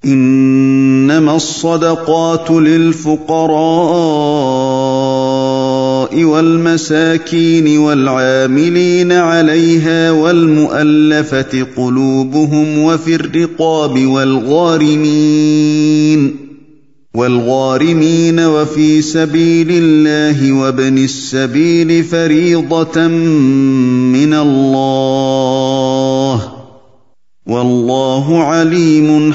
انما الصدقات للفقراء والمساكين والعاملين عليها والمؤلفه قلوبهم وفي الرقاب والغارمين والغارمين وفي سبيل الله وابن السبيل فريضه من الله والله عليم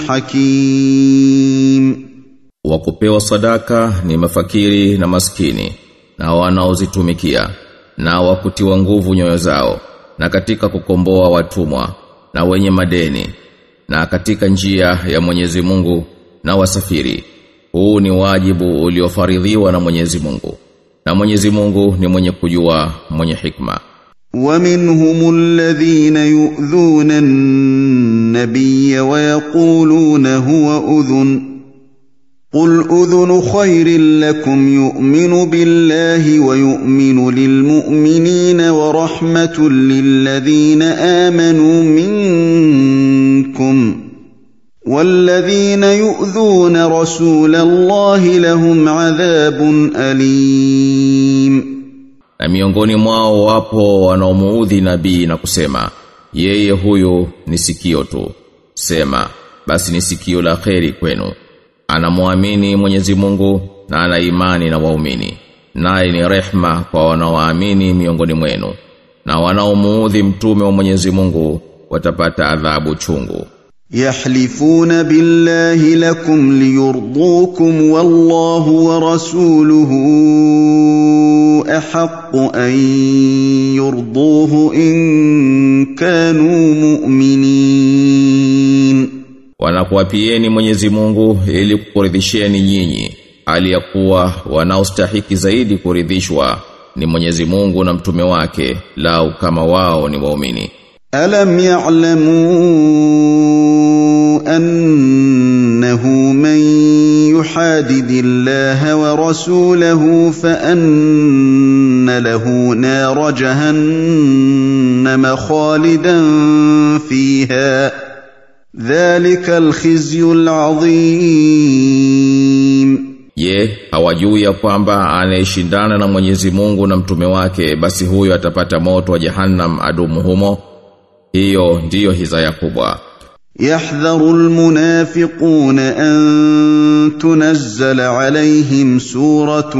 حكيم wa kupewa sadaka ni mafakiri na maskini na wanaozitumikia na wakutiwa nguvu nyoyo zao na katika kukomboa watumwa na wenye madeni na katika njia ya Mwenyezi Mungu na wasafiri huu ni wajibu uliofaridhiwa na Mwenyezi Mungu na Mwenyezi Mungu ni mwenye kujua mwenye hikma ومنهم الذين يؤذون النبي ويقولون هو اذن قل اذن خير لكم يؤمن بالله ويؤمن للمؤمنين ورحمه للذين امنوا منكم والذين يؤذون رسول الله لهم عذاب اليم na miongoni mwao wapo wanaomuudhi nabii na kusema yeye huyu ni sikio tu sema basi ni sikio la kheri kwenu anamwamini Mwenyezi Mungu na ana imani na waumini naye ni rehma kwa wanaoamini miongoni mwenu na wanaomuudhi mtume wa Mwenyezi Mungu watapata adhabu chungu يحلفون بالله لكم ليرضوكم والله ورسوله احق ان يرضوه ان كانوا مؤمنين wanakuapieni Mwenyezi Mungu ili kukuridhisheni nyinyi hali ya kuwa wanaostahiki zaidi kuridhishwa ni Mwenyezi Mungu na mtume wake lau kama wao ni waumini ألم يعلموا أنه من يحادد الله ورسوله فأن له نار جهنم خالدا فيها ذلك الخزي العظيم Je, hawajui ya kwamba anayeshindana na Mwenyezi Mungu na mtume wake basi huyo atapata moto wa Jahannam adumu humo? Hiyo ndiyo hizaya kubwa. يحذر المنافقون أن تنزل عليهم سورة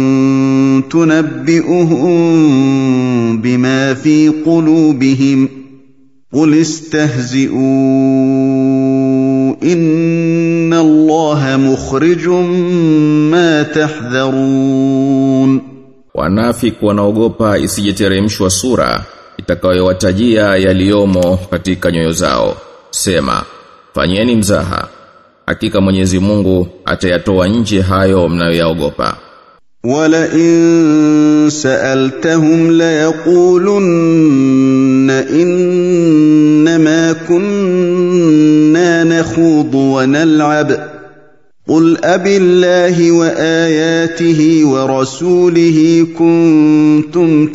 تنبئهم بما في قلوبهم قل استهزئوا إن الله مخرج ما تحذرون Wanafiki wanaogopa isijeteremshwa sura itakayowatajia yaliyomo katika nyoyo zao. Sema, fanyeni mzaha. Hakika Mwenyezi Mungu atayatoa nje hayo mnayoyaogopa. ولئن سألتهم ليقولن إنما كنا نخوض ونلعب قل أب الله وآياته ورسوله كنتم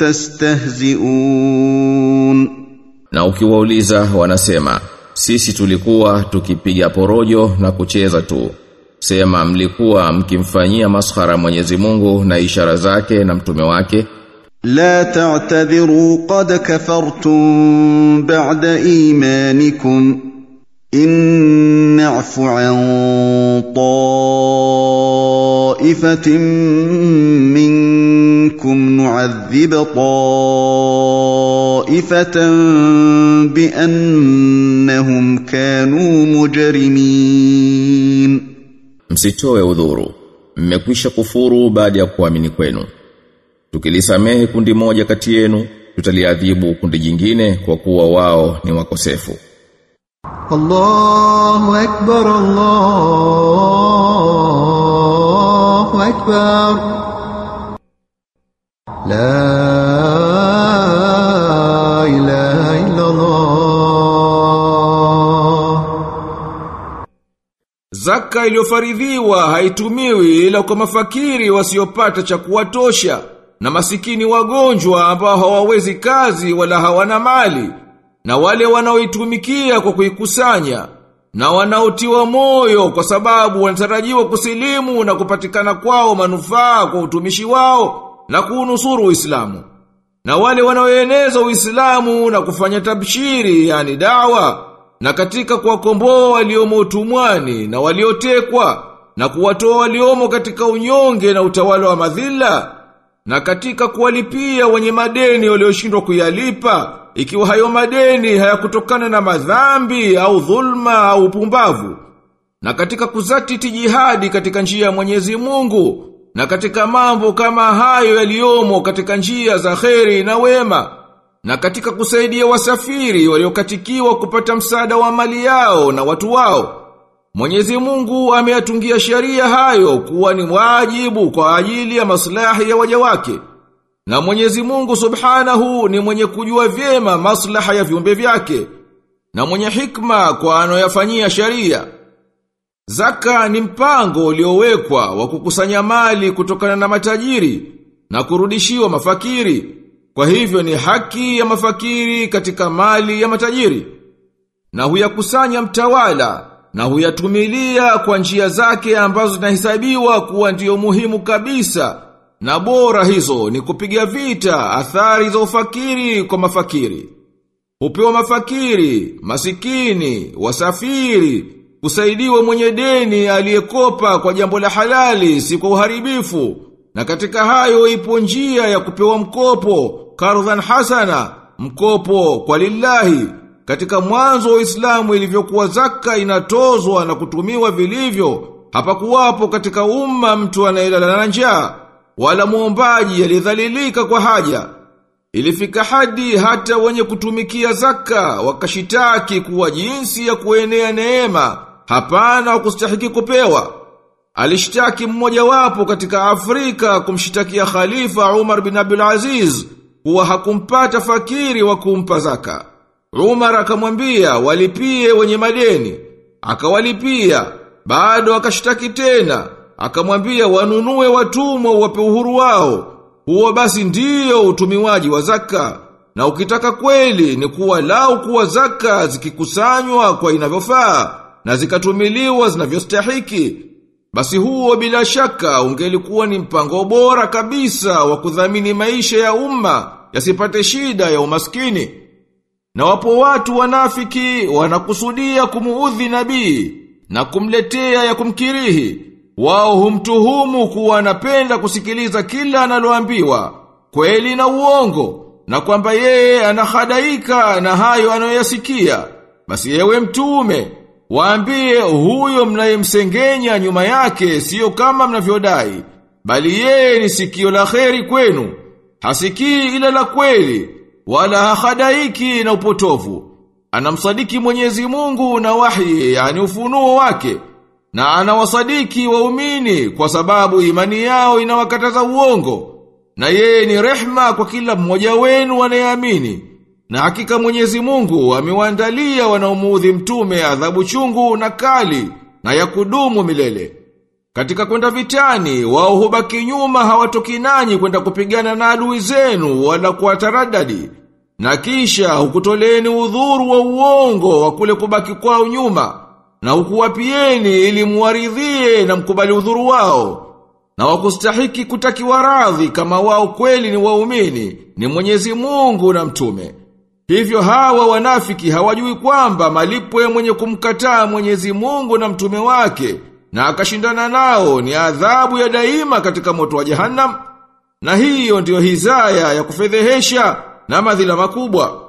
تستهزئون Na ukiwauliza wanasema, sisi tulikuwa tukipiga porojo na kucheza tu. Sema mlikuwa mkimfanyia maskhara Mwenyezi Mungu na ishara zake na mtume wake. لا تعتذروا قد كفرتم بعد ايمانكم ان نعف عن طائفه منكم نعذب طائفه بانهم كانوا مجرمين Msitoe udhuru. Mmekwisha kufuru baada ya kuamini kwenu. Tukilisamehe kundi moja kati yenu, tutaliadhibu kundi jingine kwa kuwa wao ni wakosefu. الله أكبر الله أكبر لا إله إلا الله Zaka iliyofaridhiwa haitumiwi ila kwa mafakiri wasiopata cha kuwatosha na masikini wagonjwa ambao hawawezi kazi wala hawana mali na wale wanaoitumikia kwa kuikusanya na wanaotiwa moyo kwa sababu wanatarajiwa kusilimu na kupatikana kwao manufaa kwa utumishi wao na kuunusuru Uislamu. Na wale wanaoeneza Uislamu na kufanya tabshiri yani dawa na katika kuwakomboa waliomo utumwani na waliotekwa na kuwatoa waliomo katika unyonge na utawala wa madhila na katika kuwalipia wenye madeni walioshindwa kuyalipa ikiwa hayo madeni hayakutokana na madhambi au dhulma au upumbavu na katika kuzatiti jihadi katika njia ya Mwenyezi Mungu na katika mambo kama hayo yaliyomo katika njia za kheri na wema na katika kusaidia wasafiri waliokatikiwa kupata msaada wa mali yao na watu wao Mwenyezi Mungu ameyatungia sheria hayo kuwa ni wajibu kwa ajili ya maslahi ya waja wake. Na Mwenyezi Mungu Subhanahu ni mwenye kujua vyema maslaha ya viumbe vyake na mwenye hikma kwa anoyafanyia sheria. Zaka ni mpango uliowekwa wa kukusanya mali kutokana na matajiri na kurudishiwa mafakiri. Kwa hivyo ni haki ya mafakiri katika mali ya matajiri. Na huyakusanya mtawala na huyatumilia kwa njia zake ambazo zinahesabiwa kuwa ndiyo muhimu kabisa na bora hizo ni kupiga vita athari za ufakiri kwa mafakiri. Hupewa mafakiri, masikini, wasafiri, kusaidiwa mwenye deni aliyekopa kwa jambo la halali si kwa uharibifu. Na katika hayo ipo njia ya kupewa mkopo, kardhan hasana, mkopo kwa lillahi, katika mwanzo wa Uislamu ilivyokuwa zaka inatozwa na kutumiwa vilivyo, hapakuwapo katika umma mtu anayelala na njaa wala muombaji aliyedhalilika kwa haja. Ilifika hadi hata wenye kutumikia zaka wakashitaki kuwa jinsi ya kuenea neema, hapana wakustahiki kupewa. Alishtaki mmoja wapo katika Afrika kumshitakia Khalifa Umar bin Abdul Aziz kuwa hakumpata fakiri wa kumpa zaka. Umar akamwambia walipie wenye madeni. Akawalipia, bado akashtaki tena, akamwambia wanunue watumwa wape uhuru wao. Huo basi ndiyo utumiwaji wa zaka. Na ukitaka kweli ni kuwa lau kuwa zaka zikikusanywa kwa inavyofaa na zikatumiliwa zinavyostahiki. Basi huo bila shaka ungelikuwa ni mpango bora kabisa wa kudhamini maisha ya umma yasipate shida ya umaskini. Na wapo watu wanafiki wanakusudia kumuudhi nabii na kumletea ya kumkirihi. Wao humtuhumu kuwa anapenda kusikiliza kila analoambiwa, kweli na uongo, na kwamba yeye anahadaika na hayo anayoyasikia. Basi yewe mtume, waambie huyo mnayemsengenya nyuma yake sio kama mnavyodai, bali yeye ni sikio la kheri kwenu, hasikii ila la kweli, wala hahadaiki na upotovu. Anamsadiki Mwenyezi Mungu na wahi, yani ufunuo wake, na anawasadiki waumini kwa sababu imani yao inawakataza uongo. Na yeye ni rehma kwa kila mmoja wenu anayeamini. Na hakika Mwenyezi Mungu amewaandalia wanaomuudhi mtume adhabu chungu na kali na ya kudumu milele. Katika kwenda vitani, wao hubaki nyuma hawatoki nanyi kwenda kupigana na adui zenu wala kuwataradadi. Na kisha hukutoleni udhuru wa uongo wa kule kubaki kwao nyuma. Na hukuwapieni ili muwaridhie na mkubali udhuru wao. Na wakustahiki kutakiwa radhi kama wao kweli ni waumini, ni Mwenyezi Mungu na mtume. Hivyo hawa wanafiki hawajui kwamba malipo ya mwenye kumkataa Mwenyezi Mungu na mtume wake na akashindana nao ni adhabu ya daima katika moto wa jahannam na hiyo ndiyo hizaya ya kufedhehesha na madhila makubwa.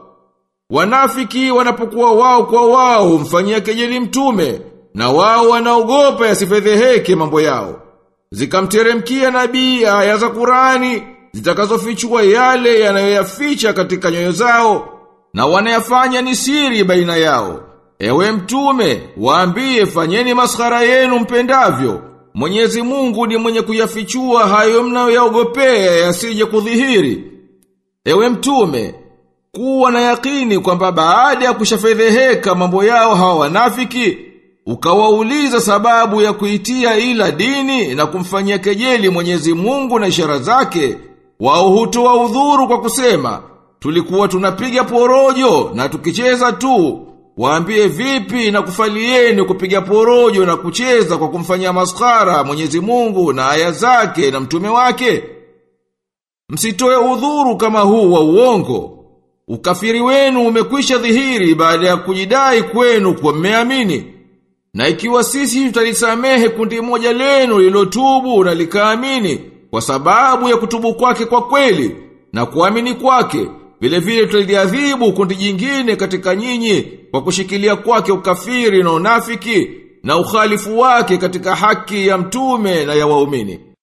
Wanafiki wanapokuwa wao kwa wao mfanyia kejeli mtume na wao wanaogopa yasifedheheke mambo yao. Zikamteremkia nabii aya za Qurani zitakazofichua yale yanayoyaficha katika nyoyo zao na wanayafanya ni siri baina yao. Ewe mtume, waambie fanyeni maskhara yenu mpendavyo. Mwenyezi Mungu ni mwenye kuyafichua hayo mnayoyaogopea yasije kudhihiri. Ewe mtume, kuwa na yakini kwamba baada ya kushafedheheka mambo yao hawa wanafiki, ukawauliza sababu ya kuitia ila dini na kumfanyia kejeli Mwenyezi Mungu na ishara zake, wao hutoa udhuru kwa kusema, tulikuwa tunapiga porojo na tukicheza tu, Waambie vipi na kufalieni kupiga porojo na kucheza kwa kumfanyia maskara Mwenyezi Mungu na aya zake na mtume wake? Msitoe udhuru kama huu wa uongo. Ukafiri wenu umekwisha dhihiri baada ya kujidai kwenu kwa mmeamini. Na ikiwa sisi tutalisamehe kundi moja lenu lilotubu na likaamini kwa sababu ya kutubu kwake kwa kweli na kuamini kwake, vile vile tutaliadhibu kundi jingine katika nyinyi kwa kushikilia kwake ukafiri na unafiki na ukhalifu wake katika haki ya mtume na ya waumini.